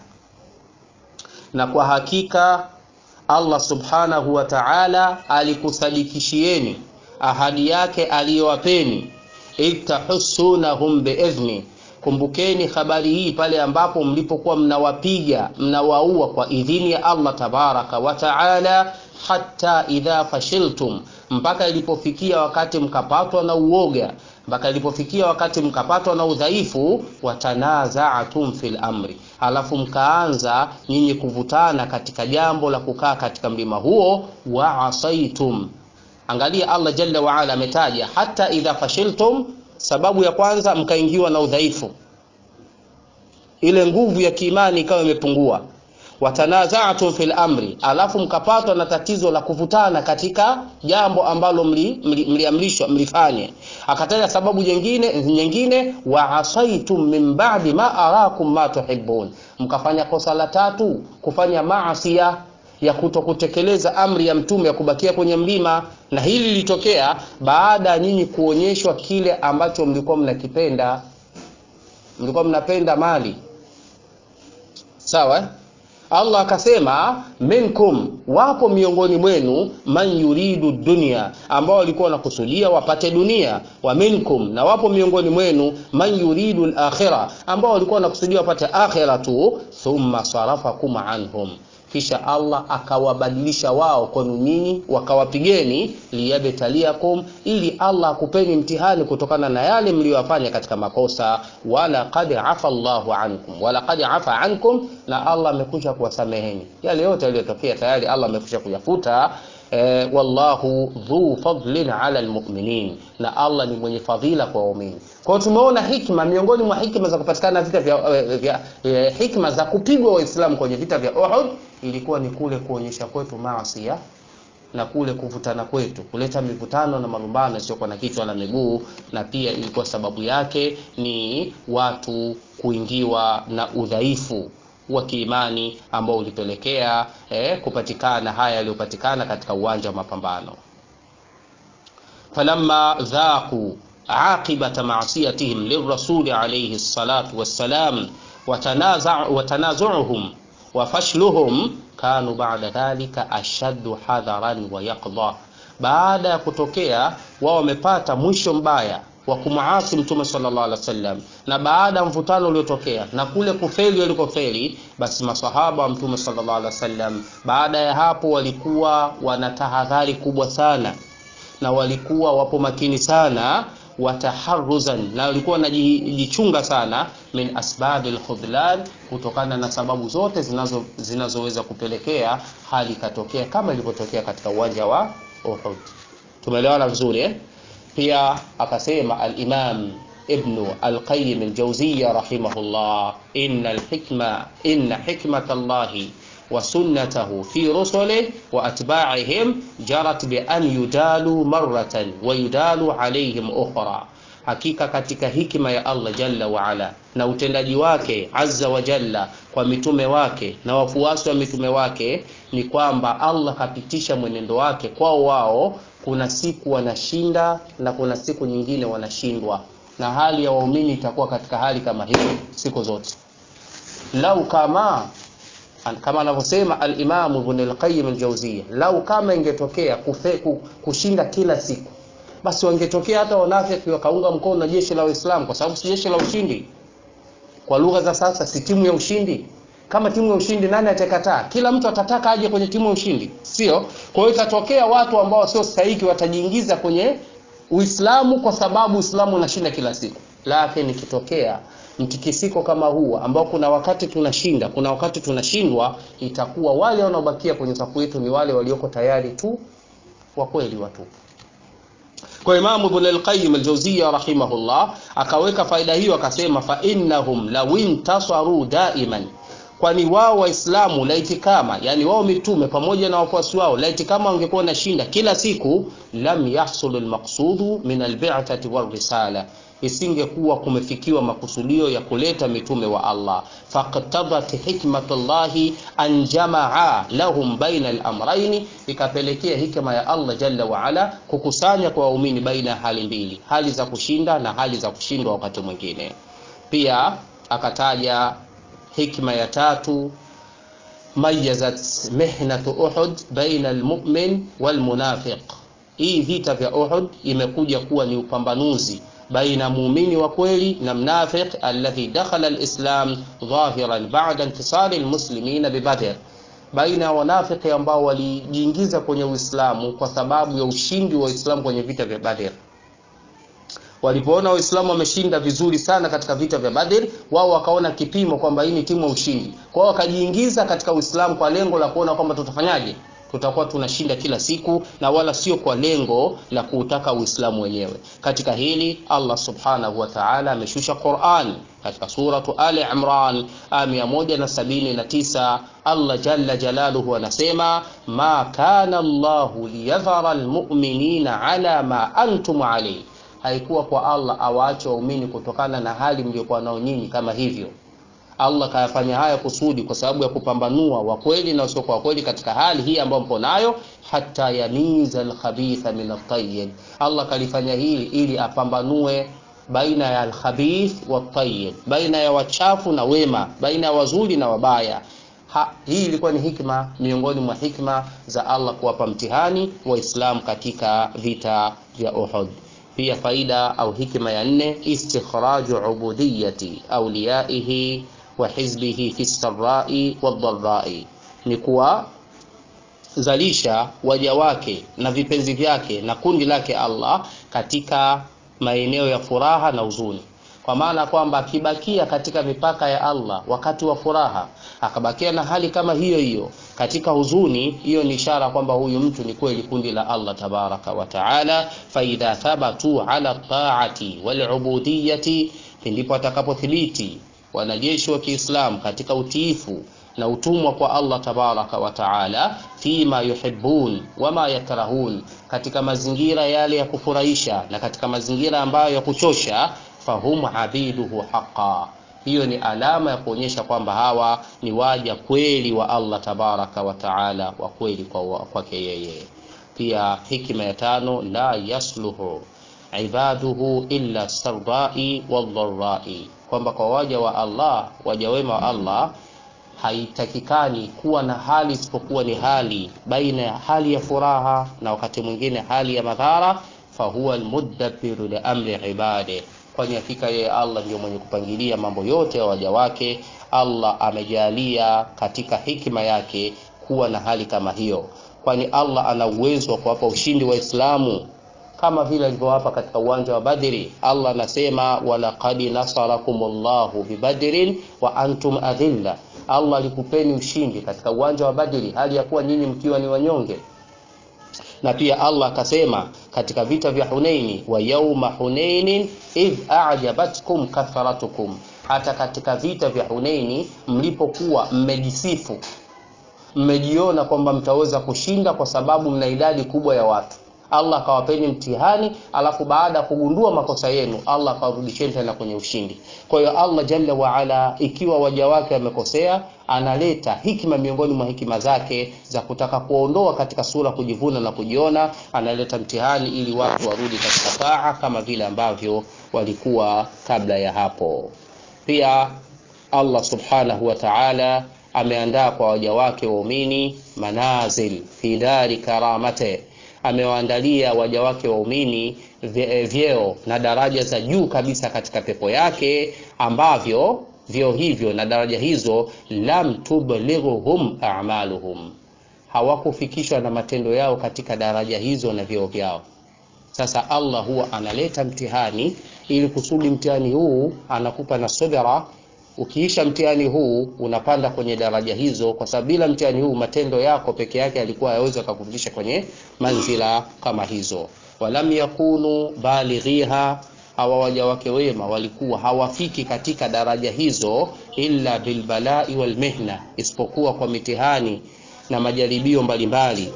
na kwa hakika Allah subhanahu wa ta'ala alikusadikishieni ahadi yake aliyowapeni, itahussunahum biidhni. Kumbukeni habari hii pale ambapo mlipokuwa mnawapiga mnawaua kwa idhini ya Allah tabaraka wa ta'ala, hatta idha fashiltum, mpaka ilipofikia wakati mkapatwa na uoga, mpaka ilipofikia wakati mkapatwa na udhaifu, watanaza'tum fil amri, halafu mkaanza nyinyi kuvutana katika jambo la kukaa katika mlima huo, wa asaitum. Angalia Allah jalla wa ala ametaja hata idha fashiltum Sababu ya kwanza mkaingiwa na udhaifu, ile nguvu ya kiimani ikawa imepungua. Watanaza'tum fil amri, alafu mkapatwa na tatizo la kuvutana katika jambo ambalo mliamrishwa mli, mli mlifanye. Akataja sababu nyingine nyingine, wa asaitum min ba'di ma arakum ma tuhibbun, mkafanya kosa la tatu, kufanya maasia ya kutokutekeleza amri ya mtume ya kubakia kwenye mlima, na hili lilitokea baada ya nyinyi kuonyeshwa kile ambacho mlikuwa mnakipenda. Mlikuwa mnapenda mali, sawa. Allah akasema minkum, wapo miongoni mwenu man yuridu dunya, ambao walikuwa wanakusudia wapate dunia. Wa minkum, na wapo miongoni mwenu man yuridu al-akhirah, ambao walikuwa wanakusudia wapate akhira tu. Thumma sarafakum anhum kisha Allah akawabadilisha wao kwenu nyinyi, wakawapigeni liyabtaliakum, ili Allah akupeni mtihani kutokana na yale mliyofanya katika makosa. Wala qad afa Allahu ankum, wala qad afa ankum, na Allah amekwisha kuwasameheni yale yote yaliyotokea, tayari Allah amekwisha kuyafuta. Eh, wallahu dhu fadlin ala almu'minin, na Allah ni mwenye fadhila kwa waumini. Kwa hiyo tumeona hikma, miongoni mwa hikma za kupatikana vita vya, vya, vya hikma za kupigwa Waislamu kwenye vita vya Uhud ilikuwa ni kule kuonyesha kwetu maasi na kule kuvutana kwetu, kuleta mivutano na malumbano yasiyokuwa na kichwa na miguu, na pia ilikuwa sababu yake ni watu kuingiwa na udhaifu wa kiimani ambao ulipelekea eh, kupatikana haya yaliyopatikana katika uwanja wa mapambano. falamma dhaqu aqibata ma'siyatihim lirrasuli alayhi salatu wassalam watanazuhum wa fashluhum kanu ba'da dhalika ashaddu hadharan wa yaqdha, baada ya kutokea wao wamepata mwisho mbaya wa kumuasi Mtume sallallahu alaihi wasallam, na baada ya mvutano uliotokea na kule kufeli walikofeli, basi masahaba wa Mtume sallallahu alaihi wasallam baada ya hapo walikuwa wana tahadhari kubwa sana, na walikuwa wapo makini sana wataharuzan, na walikuwa wanajichunga sana min asbabi alkhudlan, kutokana na sababu zote zinazo zinazoweza kupelekea hali ikatokea kama ilivyotokea katika uwanja wa Uhud. Tumeelewana vizuri eh? Pia akasema al-Imam Ibn al-Qayyim al-Jawziyya rahimahullah, inna al-hikma inna hikmata Allahi wa sunnatahu fi rusulihi wa atba'ihim jarat bi an yudalu marratan wa yudalu alayhim ukhra Hakika katika hikima ya Allah jalla wa ala na utendaji wake azza wa jalla kwa mitume wake na wafuasi wa mitume wake ni kwamba Allah kapitisha mwenendo wake kwao wao. Kuna siku wanashinda na kuna siku nyingine wanashindwa, na hali ya waumini itakuwa katika hali kama hiyo siku zote. Lau kama kama anavyosema al-Imam Ibn al-Qayyim al-Jawziyya, lau kama ingetokea kufe, kushinda kila siku basi wangetokea hata wanafiki wakaunga mkono na jeshi la Waislamu, kwa sababu si jeshi la ushindi. Kwa lugha za sasa, si timu ya ushindi. Kama timu ya ushindi, nani atakataa? Kila mtu atataka aje kwenye timu ya ushindi, sio? Kwa hiyo itatokea watu ambao sio stahiki watajiingiza kwenye Uislamu kwa sababu Uislamu unashinda kila siku. Lakini ikitokea mtikisiko kama huu ambao kuna wakati tunashinda, kuna wakati tunashindwa, itakuwa wale wanaobakia kwenye safu yetu ni wale walioko tayari tu wa kweli watu kwa Imamu Ibn al-Qayyim al-Jawziyya rahimahullah akaweka faida hiyo akasema, fa innahum law intasaru daiman, kwani wao Waislamu laiti kama, yani wao mitume pamoja na wafuasi wao, laiti kama wangekuwa nashinda kila siku, lam yahsul al-maqsudu min al-bi'thati war-risala isingekuwa kumefikiwa makusudio ya kuleta mitume wa Allah. faqtadat hikmatullahi an jamaa lahum baina al-amrayn, ikapelekea hikma ya Allah jalla wa ala kukusanya kwa waumini baina ya hali mbili, hali za kushinda na hali za kushindwa wakati mwingine. Pia akataja hikma ya tatu, mayazat mihnatu Uhud baina al-mu'min wal-munafiq. Hii vita vya Uhud imekuja kuwa ni upambanuzi baina muumini wa kweli na mnafiq alladhi dakhala alislam dhahiran ba'da intisari almuslimina bibadr, baina ya wanafiki ambao walijiingiza kwenye Uislamu kwa sababu ya ushindi wa Uislamu kwenye vita vya Badr. Walipoona Waislamu wameshinda vizuri sana katika vita vya Badr, wao wakaona kipimo kwamba hii ni timu ya ushindi, kwa hiyo wakajiingiza katika Uislamu kwa lengo la kuona kwamba tutafanyaje tutakuwa tunashinda kila siku na wala sio kwa lengo la kuutaka Uislamu wenyewe. Katika hili Allah subhanahu wa ta'ala ameshusha Qur'an katika suratu Ali Imran aya 179. Allah jalla jalaluhu anasema ma kana Allahu liyadhara almu'minina ala ma antum alayhi, haikuwa kwa Allah awaache waumini kutokana na hali mliokuwa nao nyinyi kama hivyo Allah kayafanya haya kusudi kwa sababu ya kupambanua wa kweli na wasio kwa kweli katika hali hii ambayo mpo nayo, hata yamiza alkhabitha min at-tayyib. Allah kalifanya hili ili apambanue baina ya alkhabith wa tayyib, baina ya wachafu na wema, baina ya wazuri na wabaya. Ha, hii ilikuwa ni hikma miongoni mwa hikma za Allah kuwapa mtihani Waislamu katika vita vya Uhud. Pia faida au hikma ya nne, istikhraju ubudiyati awliyaihi wa hizbihi fi sarai wadharai, ni kuwazalisha waja wake na vipenzi vyake na kundi lake Allah katika maeneo ya furaha na huzuni, kwa maana kwamba akibakia katika mipaka ya Allah wakati wa furaha, akabakia na hali kama hiyo hiyo katika huzuni, hiyo ni ishara kwamba huyu mtu ni kweli kundi la Allah tabaraka wa taala. Fa idha thabatu ala taati wal ubudiyati, ndipo atakapothibiti wanajeshi wa Kiislamu katika utiifu na utumwa kwa Allah tabaraka wa taala, fima yuhibbun wama yakrahun, katika mazingira yale ya kufurahisha na katika mazingira ambayo ya kuchosha, fahum abiduhu haqa. Hiyo ni alama ya kuonyesha kwamba hawa ni waja kweli wa Allah tabaraka wa taala, wa kweli kwake yeye. Pia hikima ya tano, la yasluhu ibaduhu illa sardai wadharai kwamba kwa waja wa Allah, waja wema wa Allah haitakikani kuwa na hali isipokuwa ni hali baina ya hali ya furaha na wakati mwingine hali ya madhara. Fahuwa almudabbiru li amri ibade, kwani hakika yeye Allah ndio mwenye kupangilia mambo yote ya waja wake. Allah amejalia katika hikima yake kuwa na hali kama hiyo, kwani Allah ana uwezo wa kuwapa ushindi Waislamu kama vile alivyowapa katika uwanja wa Badri. Allah anasema walaqad nasarakumullahu bibadrin wa antum adhilla, Allah alikupeni ushindi katika uwanja wa Badri hali ya kuwa nyinyi mkiwa ni wanyonge na pia Allah akasema katika vita vya Hunaini, wa yauma hunainin idh a'jabatkum kathratukum, hata katika vita vya Hunaini mlipokuwa mmejisifu, mmejiona kwamba mtaweza kushinda kwa sababu mna idadi kubwa ya watu. Allah akawapeni mtihani, alafu baada ya kugundua makosa yenu Allah akawarudisheni tena kwenye ushindi. Kwa hiyo Allah jalla waala, ikiwa waja wake wamekosea, analeta hikima miongoni mwa hikima zake za kutaka kuondoa katika sura kujivuna na kujiona, analeta mtihani ili watu warudi katika taa kama vile ambavyo walikuwa kabla ya hapo. Pia Allah subhanahu wa ta'ala ameandaa kwa waja wake waumini manazil fi dari karamate amewaandalia waja wake waumini vyeo na daraja za juu kabisa katika pepo yake, ambavyo vyeo hivyo na daraja hizo lam tublighuhum a'maluhum, hawakufikishwa na matendo yao katika daraja hizo na vyeo vyao. Sasa Allah huwa analeta mtihani ili kusudi mtihani huu anakupa na subira ukiisha mtihani huu unapanda kwenye daraja hizo, kwa sababu bila mtihani huu matendo yako peke yake yalikuwa hayawezi kukufikisha kwenye manzila kama hizo. Walam yakunu balighiha, hawa waja wake wema walikuwa hawafiki katika daraja hizo illa bilbalai walmihna, isipokuwa kwa mitihani na majaribio mbalimbali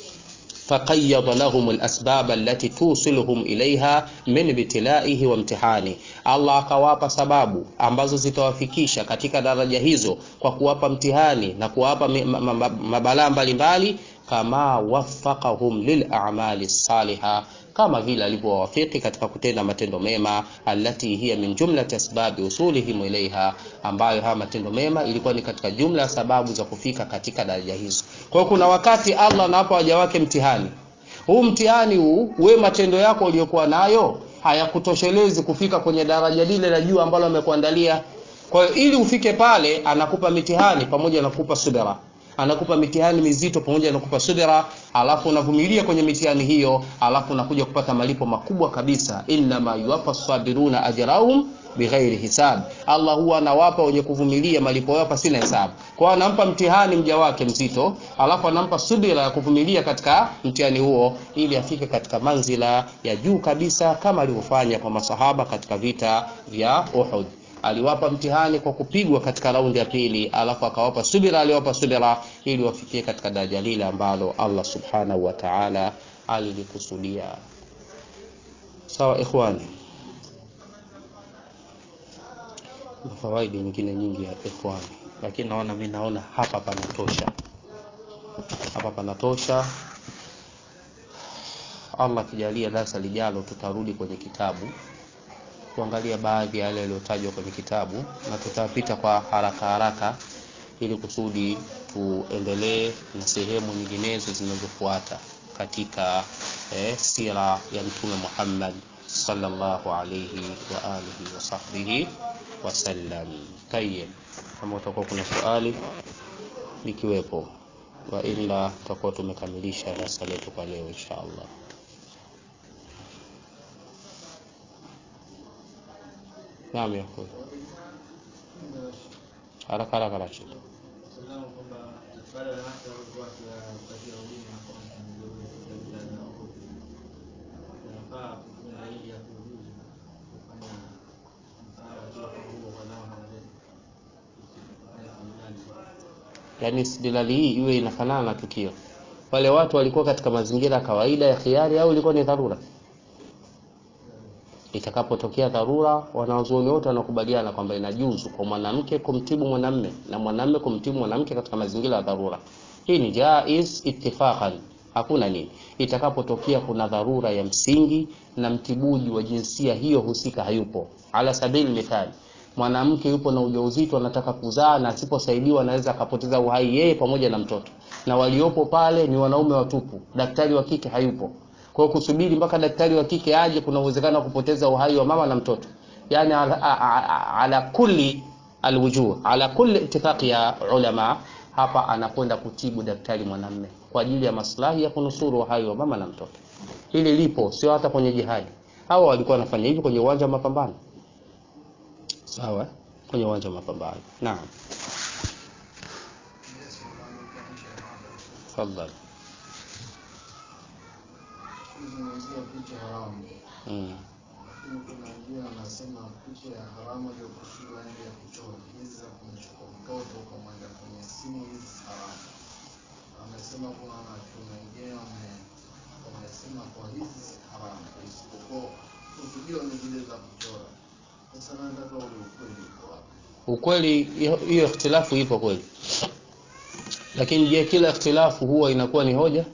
faqayyada lahum alasbab allati tusiluhum ilaiha min ibtilaihi wa imtihani, Allah akawapa sababu ambazo zitawafikisha katika daraja hizo kwa kuwapa mtihani na kuwapa mabalaa mbalimbali, kama waffaqahum lil a'mali saliha, kama vile alivyowafiki katika kutenda matendo mema, allati hiya min jumlati asbabi usulihim ilaiha, ambayo haya matendo mema ilikuwa ni katika jumla ya sababu za kufika katika daraja hizo. Kwa hiyo kuna wakati Allah anawapa waja wake mtihani huu. Mtihani huu we matendo yako uliyokuwa nayo hayakutoshelezi kufika kwenye daraja lile la juu ambalo amekuandalia. Kwa hiyo ili ufike pale, anakupa mitihani pamoja na kukupa subira anakupa mitihani mizito pamoja na kukupa subira, alafu unavumilia kwenye mitihani hiyo, alafu unakuja kupata malipo makubwa kabisa. innama yuwaffa sabiruna ajrahum bighairi hisab, Allah huwa anawapa wenye kuvumilia malipo yao pasina hesabu. Kwa hiyo anampa mtihani mja wake mzito, alafu anampa subira ya kuvumilia katika mtihani huo, ili afike katika manzila ya juu kabisa, kama alivyofanya kwa masahaba katika vita vya Uhud aliwapa mtihani kwa kupigwa katika raundi ya pili, alafu akawapa subira, aliwapa subira ili wafikie katika daraja lile ambalo Allah subhanahu wa ta'ala alilikusudia. Sawa ikhwani, na fawaidi nyingine nyingi ya ikhwani, lakini naona mimi naona hapa panatosha, hapa panatosha. Allah kijalia darasa lijalo tutarudi kwenye kitabu kuangalia baadhi ya yale yaliyotajwa kwenye kitabu na tutapita kwa haraka haraka ili kusudi tuendelee na sehemu nyinginezo zinazofuata katika eh, sira ya Mtume Muhammad sallallahu alayhi wa alihi wa sahbihi wasallam. Tayyib, kama utakuwa kuna swali likiwepo, wa ila tutakuwa tumekamilisha darasa letu kwa leo insha Allah. Naam, ya kweli. Haraka haraka Rashid. Yaani istidlali hii iwe inafanana na tukio. Wale watu walikuwa katika mazingira ya kawaida ya khiari au ilikuwa ni dharura? Itakapotokea dharura, wanazuoni wote wanakubaliana kwamba inajuzu kwa mwanamke kumtibu mwanamme na mwanamme kumtibu mwanamke katika mazingira ya dharura. Hii ni jaiz ittifaqan, hakuna nini. Itakapotokea kuna dharura ya msingi na mtibuji wa jinsia hiyo husika hayupo, ala sabili mithali, mwanamke yupo na ujauzito anataka kuzaa na asiposaidiwa anaweza akapoteza uhai yeye pamoja na mtoto, na waliopo pale ni wanaume watupu, daktari wa kike hayupo kwa kusubiri mpaka daktari wa kike aje, kuna uwezekano wa kupoteza uhai wa mama na mtoto. Yani ala, ala, ala kulli alwujuh, ala kulli ittifaqi ya ulama, hapa anakwenda kutibu daktari mwanamme kwa ajili ya maslahi ya kunusuru uhai wa mama na mtoto. hili lipo sio hata kwenye jihadi hawa walikuwa wanafanya hivi kwenye uwanja wa mapambano sawa eh? kwenye uwanja wa mapambano naam tafadhali kuzungumzia picha haramu mm. lakini kuna wengine wanasema picha ya haramu iliyokusudiwa nje ya kuchora hizi za kumchukua mtoto ukamwenda kwenye simu hizi si haramu wamesema kuna wanachuoni wengine wame- wamesema kwa hizi si haramu isipokuwa kusudiwa ni zile za kuchora sasa nataka ule ukweli uko wapi ukweli hiyo hiyo ikhtilafu ipo kweli lakini je kila ikhtilafu huwa inakuwa ni hoja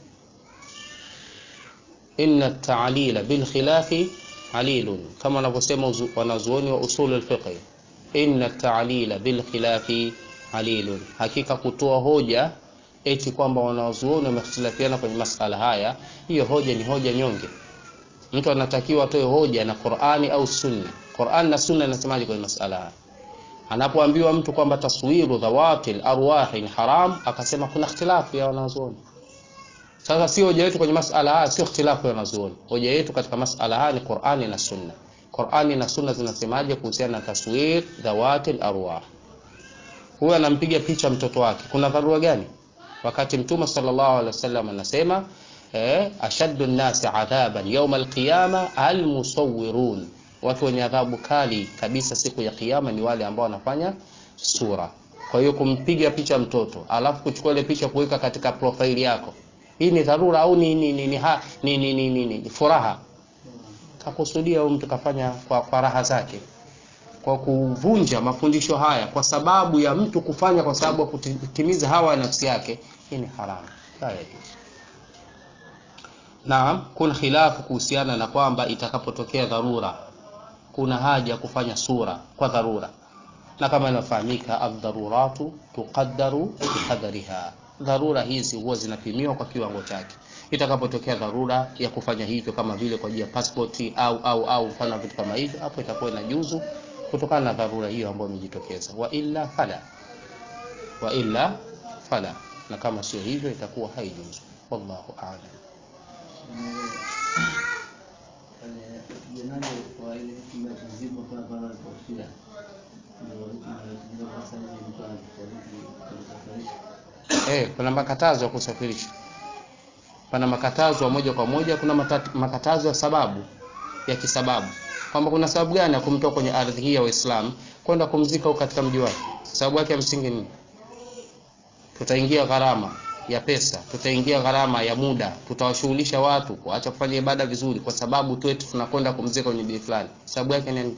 inna ta'lila bil khilafi alilun kama wanavyosema uzu- wanazuoni wa usul al-fiqh inna ta'lila bil khilafi alilun hakika kutoa hoja eti kwamba wanazuoni wamehtilafiana kwenye masala haya hiyo hoja ni hoja nyonge mtu anatakiwa atoe hoja na Qur'ani au Sunna Qur'an na Sunna inasemaje kwenye masala haya anapoambiwa mtu kwamba taswiru dhawatil arwahi ni haram akasema kuna ikhtilafu ya wanazuoni sasa si hoja yetu kwenye masala haya sio ikhtilafu ya wanazuoni hoja yetu katika masala haya ni Qur'ani na Sunna Qur'ani na Sunna zinasemaje kuhusiana na taswir dhawatil arwah huyu anampiga picha mtoto wake kuna dharura gani wakati mtume sallallahu alaihi wasallam anasema eh, ashaddu nnasi adhaban yawm alqiyama almusawwirun watu wenye adhabu kali kabisa siku ya kiyama ni wale ambao wanafanya sura kwa hiyo kumpiga picha mtoto alafu kuchukua ile picha kuweka katika profile yako hii ni dharura au ni ni ni, ni, ha, ni, ni, ni, ni, ni, ni furaha kakusudia huyu mtu kafanya kwa, kwa raha zake kwa kuvunja mafundisho haya kwa sababu ya mtu kufanya kwa sababu ya kutimiza hawa ya nafsi yake hii ni haramu la yajuzu Naam, kuna khilafu kuhusiana na kwamba itakapotokea dharura kuna haja ya kufanya sura kwa dharura, na kama inafahamika, ad-daruratu tuqaddaru biqadariha, dharura hizi huwa zinapimiwa kwa kiwango chake. Itakapotokea dharura ya kufanya hivyo, kama vile kwa ajili ya passport au au au mfano wa vitu kama hivyo, hapo itakuwa inajuzu kutokana na dharura hiyo ambayo imejitokeza, wa illa fala, wa illa fala, na kama sio hivyo itakuwa haijuzu. Wallahu a'lam. kwenye jenaje kwa ile kima kizibo kwa baba kofia ndio ndio sasa hivi mtu anafariki Eh, kuna makatazo ya kusafirisha. Pana makatazo ya moja kwa moja, kuna matatu, makatazo ya sababu ya kisababu, kwamba kuna sababu gani ya kumtoa kwenye ardhi hii ya Uislamu kwenda kumzika huko katika mji wake. Sababu yake ya msingi nini? Tutaingia gharama ya pesa, tutaingia gharama ya muda, tutawashughulisha watu kuacha kufanya ibada vizuri, kwa sababu tu eti tunakwenda kumzika kwenye mji fulani. Sababu yake ni nini?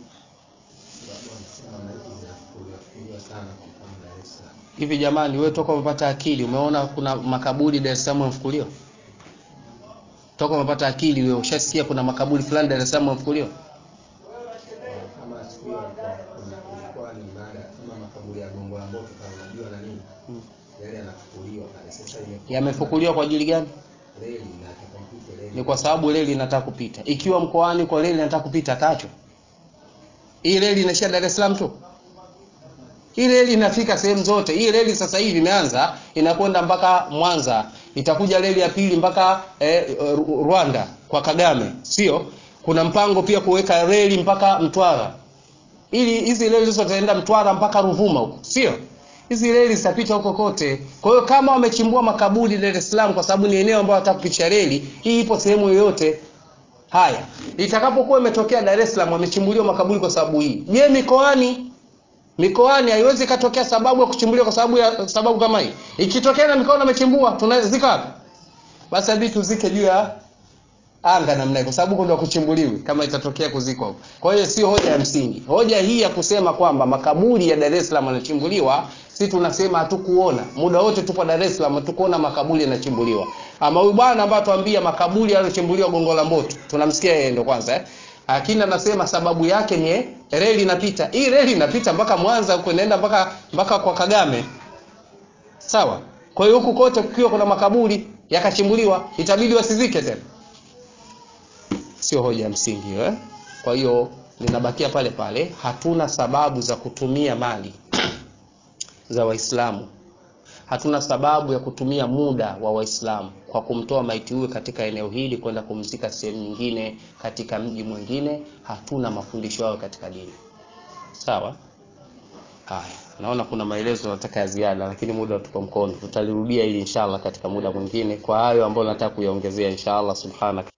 Hivi jamani, wewe toka umepata akili, umeona kuna makaburi Dar es Salaam yamefukuliwa? Toka umepata akili wewe, ushasikia kuna makaburi fulani Dar es Salaam yamefukuliwa? kama siku hiyo alikuwa- kuna- kulikuwa ni mada kama makaburi ya Gongo la Mboto kama unajua na nini yale yanafukuliwa pale sasa ile Yamefukuliwa kwa ajili gani? reli inataka mpite reli Ni kwa sababu reli inataka kupita. Ikiwa mkoani kwa reli inataka kupita, atacho. Hii reli inaishia Dar es Salaam tu. Hii reli inafika sehemu zote. Hii reli sasa hivi imeanza inakwenda mpaka Mwanza, itakuja reli ya pili mpaka eh, Ru- Rwanda kwa Kagame, sio? Kuna mpango pia kuweka reli mpaka Mtwara, ili hizi reli zote zitaenda Mtwara mpaka Ruvuma huko, sio? Hizi reli zitapita huko kote. Kwa hiyo kama wamechimbua makaburi Dar es Salaam kwa sababu ni eneo ambalo wanataka kupitisha reli, hii ipo sehemu yoyote. Haya, itakapokuwa imetokea Dar es Salaam wamechimbuliwa makaburi kwa sababu hii, je, mikoani mikoani haiwezi katokea sababu ya kuchimbuliwa kwa sababu ya sababu kama hii. Ikitokea na mikoani wamechimbua, tunazika wapi? Basi hadi tuzike juu ya anga namna hiyo, kwa sababu huko ndio kuchimbuliwi kama itatokea kuzikwa huko. Kwa hiyo sio hoja ya msingi. Hoja hii ya kusema kwamba makaburi ya Dar es Salaam yanachimbuliwa, si tunasema hatukuona muda wote tupo Dar es Salaam, hatukuona makaburi yanachimbuliwa. Ama huyu bwana ambaye atuambia makaburi yaliyochimbuliwa Gongo la Mboto, tunamsikia yeye ndo kwanza eh? Lakini anasema sababu yake ni reli inapita. Hii reli inapita mpaka Mwanza huko inaenda mpaka mpaka kwa Kagame. Sawa? Kwa hiyo huku kote kukiwa kuna makaburi yakachimbuliwa, itabidi wasizike tena. Sio hoja ya msingi hiyo eh? Kwa hiyo linabakia pale pale, hatuna sababu za kutumia mali za Waislamu hatuna sababu ya kutumia muda wa waislamu kwa kumtoa maiti huyu katika eneo hili kwenda kumzika sehemu nyingine katika mji mwingine hatuna mafundisho hayo katika dini sawa haya naona kuna maelezo nataka ya ziada lakini muda tuko mkono tutalirudia hili inshallah katika muda mwingine kwa hayo ambayo nataka kuyaongezea inshallah subhanak